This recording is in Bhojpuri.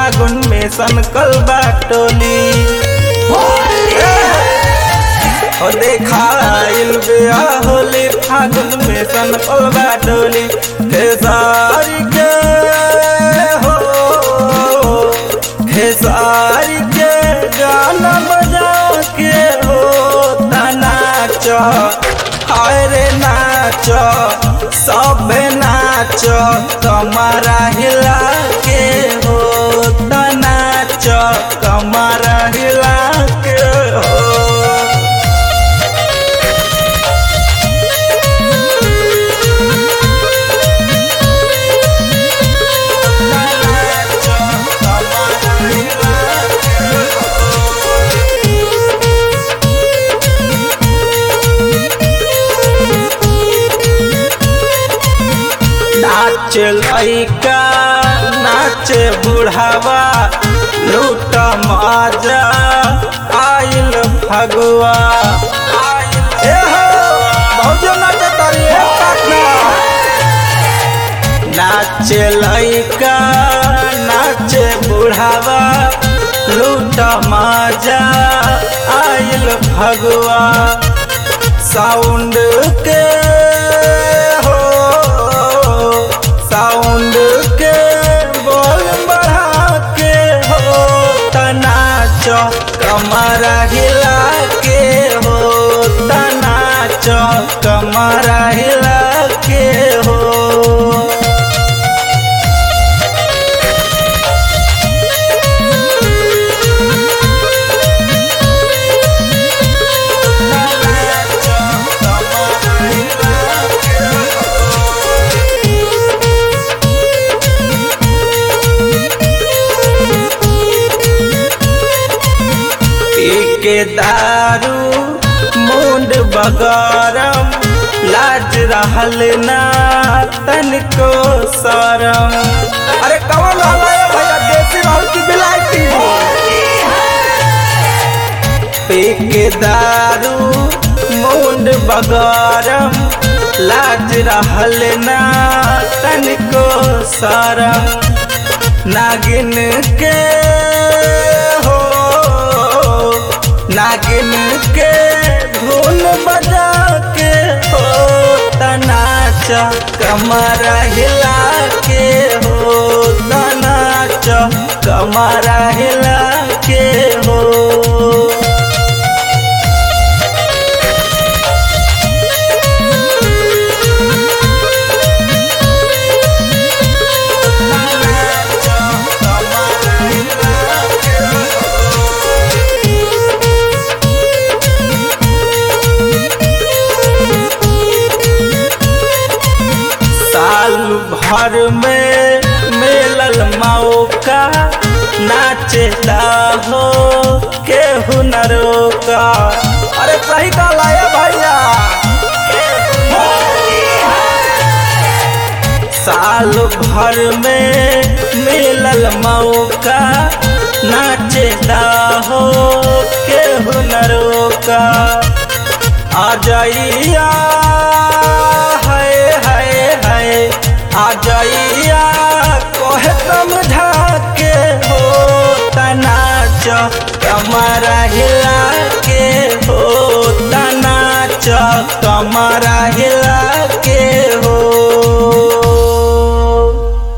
फागुन में सनकल बाटोली ओ देखाइल बिया होली फागुन में सनकल बाटोली खेसारी के हो खेसारी के गाना बजा के हो नाच हाय रे नाच सब नाच कमरा हिला के हो नाच कमरा हिला के हो नाच कमरा हिला के नाच लैका नाच बुढ़ावा लूट मजा आइल फगुआ ए हो भौजो नाच तारी ए काका नाच लैका नाच बुढ़ावा लूट मजा आइल फगुआ साउंड के हो साउंड के बोल बढ़ा के हो तनाच कमरा हिला के हो तनाच कमरा हिला के हो के दारू मुंड बगरम लाज रहल ना तनिको शरम अरे कौन रहला है भैया देसी रहल की बिलायती पी के दारू मुंड बगरम लाज रहल ना तनिको शरम नागिन के हो नागिन के धुन बजा के हो तनाच कमरा हिला के हो तनाच कमरा हिला के हो साल भर में मिलल मौका नाचता हो के हुनरों का अरे सही कहला है भैया साल भर में मिलल मौका नाचता हो के हुनरों का आ जाइया है है है आ जाइया कोहे समझा के हो तनाच कमरा हिला के हो तनाच कमरा हिला के हो